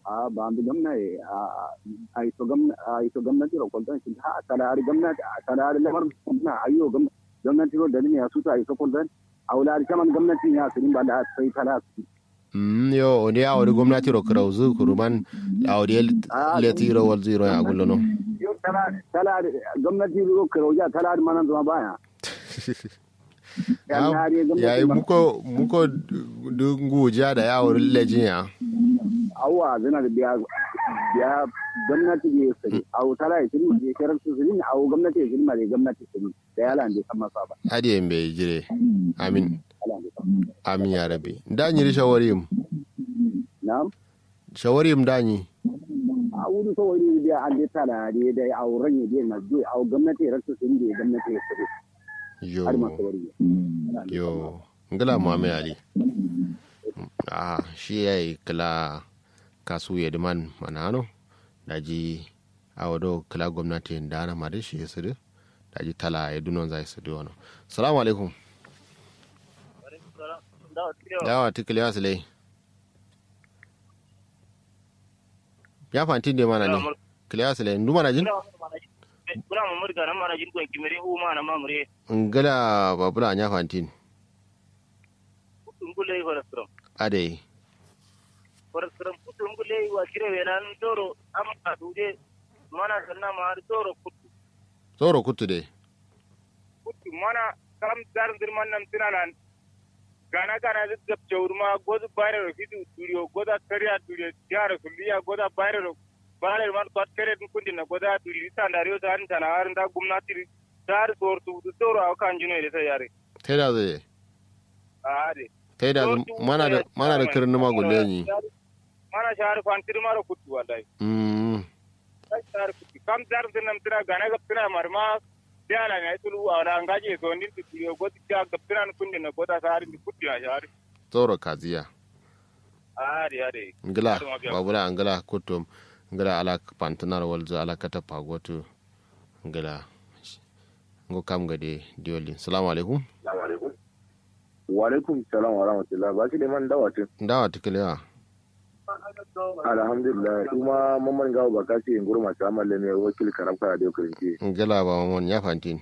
a ba bi gamna e a ito gamna a ito gwamnati ro koldan shi ha kala ari gwamnati kala ari lamar na ayo gwamnati ro dalilin ya su ta ito koldan aula ari kaman gwamnati ya su ba da sai kala su Mm, yo ode a wadi gwamnati ro krauzu kuruman a wadi leti ro wal zero ya gullo no yo kala kala gwamnati ro krauja kala ari manan zuma baya ya yi muko muko dungu ja da ya wuri lejin ya awa zana da biya biya gwamnati ne sani awu tala ya shirma ne shirar su sani awu gwamnati ya shirma ne gwamnati sani da ya lande kan masa ba hadi yin bai jire amin amin ya rabi danyi ri shawarim na'am shawarim danyi a wuri so wani biya an dai tala ne da auren ya biya na biyu awu gwamnati ya rasu sani da gwamnati ya sani yo har masu wari yo ngala muhammed ali ah shi yayi kala kasu ya diman manano daji awado kala gwamnati dana mare shi yasiru daji tala ya dunon zai su wano salamu alaikum yawa tikili ya silai ya fanti ne mana ne kiliya silai ndu mana jin kuna mamur ga nan mana jin ko kimere u mana mamure ngala babula nya fantin ngule horastrom ade horastrom putu ngule wa kire welan doro am adude mana sanna ma doro putu tsoro kutu de putu mana kam dar dirman nam tinanan gana gana zit gap chawrma godu bare ro fidu studio goda kariya studio tiara suliya goda bare ro bare man kot kare dun kundi na goda tuli sandario tan tana har nda gumnati dar sor tu doro aw kan jino ile yare tai da zai ade tai da mana da mana da kirin ma gulle ni mana shahar kwantir maro kutu wallahi mm shahar kutu kam dar dinam tira gana gap tira marma diala na tulu awla ngaje so ndin tu godi ta gap tira kundi na goda sahar ndi kutu ya shahar tsoro kaziya ade ade ngala babula ngala kutum ngala ala pantanar walza ala kata pagotu ngala ngo kam gade diolin salamu alaikum wa alaikum salam wa rahmatullah ba shi da man dawa tun dawa tikiliya alhamdulillah kuma mamman gawo ba kasi yin gurma ta amalle ne wakil karafka da kirinci ngala ba mon ya fantin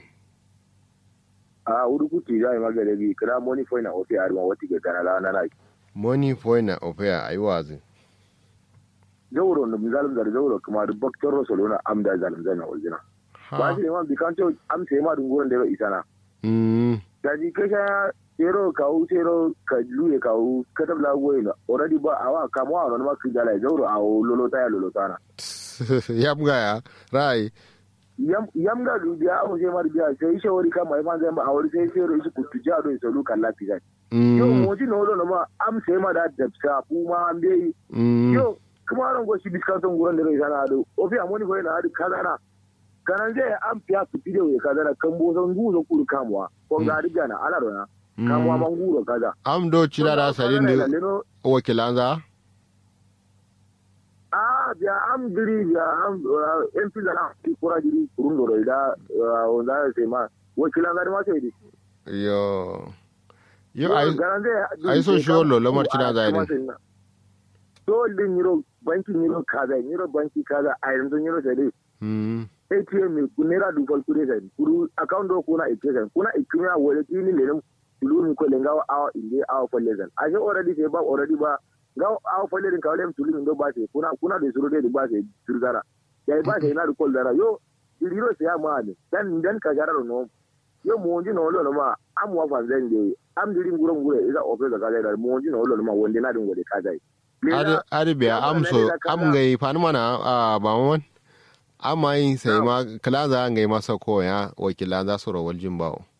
a wuri kuti ya yi magana bi kira moni foi na ofi arma wati ga kana na na money point na opea aiwazi zawro no mizalim dar zawro kuma da baktar rasuluna amda zalim zana waljina ba shi ne ma bi kan to am sai ma dunguran da isana mm da ji kasha zero kawo zero ka luye kawo ka tabla goyi na already ba awa kamo a wani masu dala zawro a lolota ya lolota na yam gaya rai yam ga dubiya awo sai mar biya sai shawari kama ifan zai ba a wani sai sai shi kutu ja do sai lukan lafiya yo mo ji no lo ma am sai ma da dabsa fu ma am dai yo kuma ran go shi biskanton guran da rai sana do ofi amoni ko ina hadi kaza na kanan zai am fiya su fide we kaza na kan bo san guzo kuru kamuwa ko ga riga na ala rona kamuwa man guro kaza am do cira da sarin da wakilanza ah biya am diri biya am en fi zana ki kura diri kurun do da wanda sai ma wakilanza ma sai di yo yo ai so shi wallo lamar cina zai ne so din yiro banki yiro kaza yiro banki kaza a yanzu yiro sai dai ATM ku naira dubal kure sai kuru account do kuna ATM kuna ikimiya wale tini le tulu ni ko lenga awa inde awa folle zan a je already sai ba already ba ga awa folle din kawle tulu ni do ba sai kuna kuna da suru dai ba sai turgara yayi ba sai na da kol dara yo yiro sai ma ne dan dan ka gara no yo mo nji no lo ma am wa fan zan de am diri nguro nguro iza ofe da kaza da mo nji no lo ma wonde na dingo de kaza ari ari be am so am ngai fan mana a ba mon amma yin sai ma kala za ngai masa ko ya wakila za su rawal jin bawo